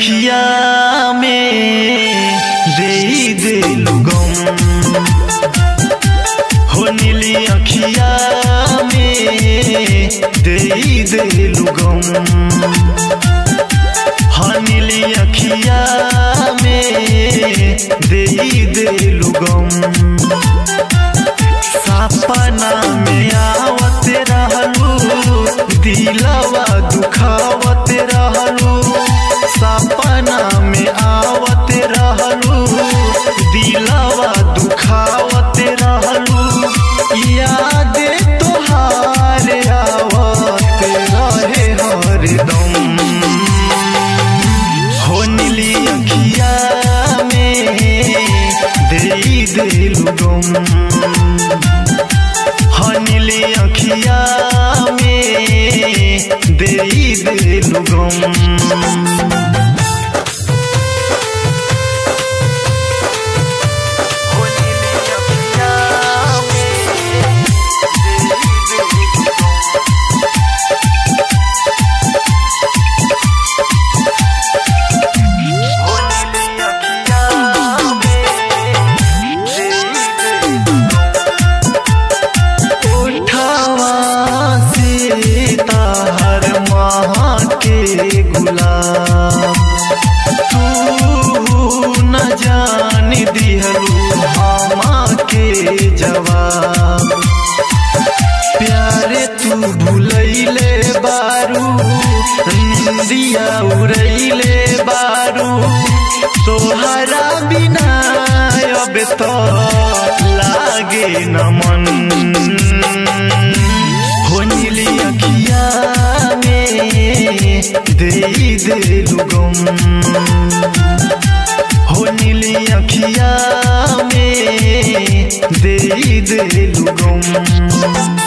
अखिया में दे दिलु गम हो नीली अखिया में दे दिलु गम हाँ नीली अखिया में दे दिलु गम सपना में आवत रहलू दिलवा दुखावत रहलू सपना में आवत रहलू दिलवा दुखावत रहलू याद तोहार आवत रहे हरदम हो नीली अखिया में दे दिलु गम हनीली अखिया में दे दिलु गम उठावा से ताहर महा के गुलाब तू न जान दिहलू हमा के जवाब प्यारे तू भूलैले बारू निंदिया उड़ैले बारू तोहरा बिना अब तो लागे न मन हो नीली अखिया में दे दिलु गम हो नीली अखिया में दे दिलु गम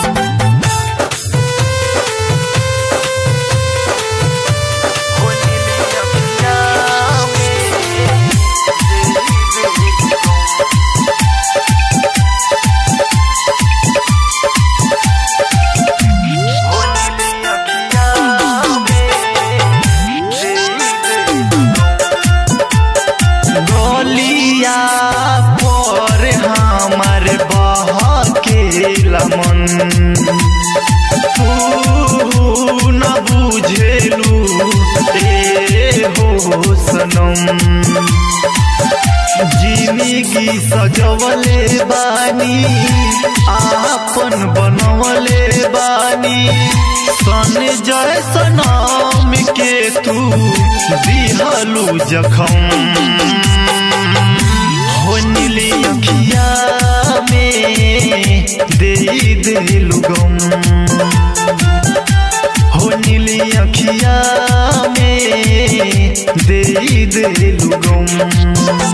गलिया पर हमार बह के लमन तू न बुझेलू ए हो सनम जिंदगी सजवले बानी आपन बनवले बानी सन जय सनम के तू दिहलू जखम हो नीली अखिया में दे दिलु गम हो नीली अखिया में दे दिलु गम